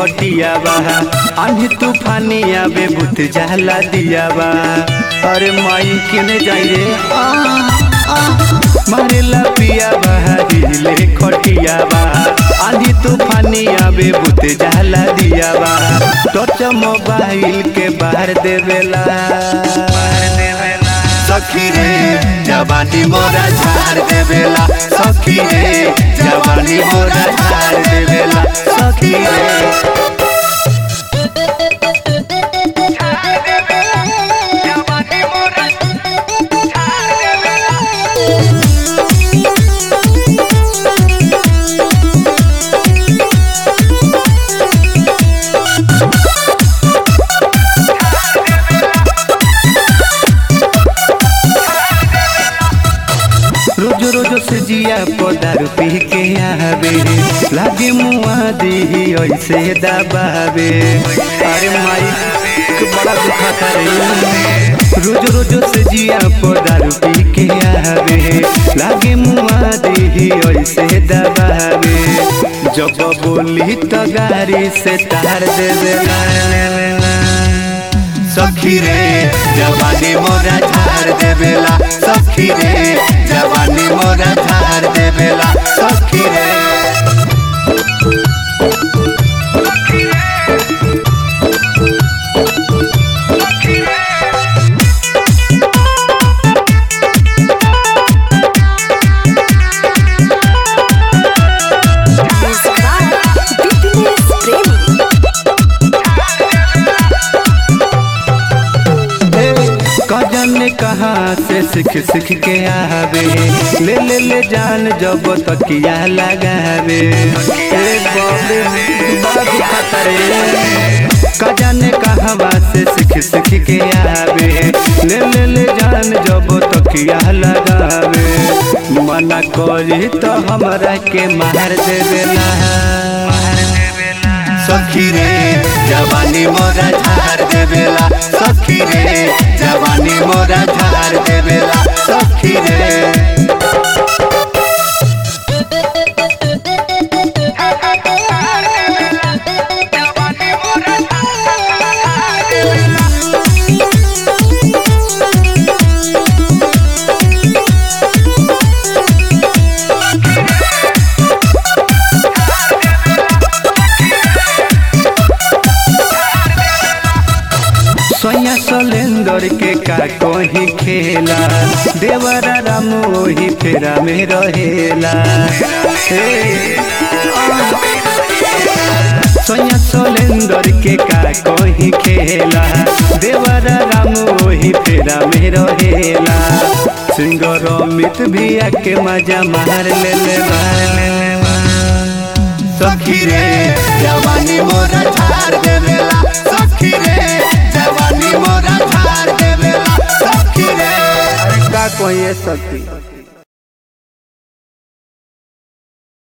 खटिया बा आंधी तूफानी आवे बुत जाला दिया बा अरे माई किने जाई रे आ, आ, मारेला पिया बा हिले खटिया बा आंधी तूफानी आवे बुत जाला दिया बा टच मोबाइल के बाहर देवेला सखी रे जवानी मोरा झाड़ देवेला सखी रे जवानी मोरा झाड़ देवेला सखी रे रोज रोज से जिया पदारू पी के आवे लागे मुआ दी ऐसे दबावे अरे माई के बड़ा दुखा रे रोज रोज से जिया पदारू पी के आवे लागे मुआ दी ऐसे दबावे जब बोली तो गाड़ी से तार दे देला सखी रे जवानी मोरा झाड़ देवेला सखी रे जवानी मोरा झाड़ देवेला सखी रे Fitness Premi. कजन ने कहाँ से सीख सीख के आवे ले ले ले जान जब तकिया लगावे ए बाबे बड़ा दुखता रे कजन ने कहवा से सीख सीख के आवे ले ले ले जान जब तकिया लगावे मना करी तो हमरा के मार देवेला सखी रे जवानी मोरा झाड़ देवेला सखी रे जवानी मोरा झाड़ देवेला सखी रे सोया सोलेंदर के का कोही खेला देवरा राम ओही फेरा में रहेला हे, सोया सोलेंदर के का कोही खेला देवरा राम ओही फेरा में रहेला सिंगर अमित भी आके मजा मार ले ले सखी रे जवानी मोरा झाड़ देवेला सखी रे जवानी मोरा झाड़ देवेला सखी रे अरे का कोई सखी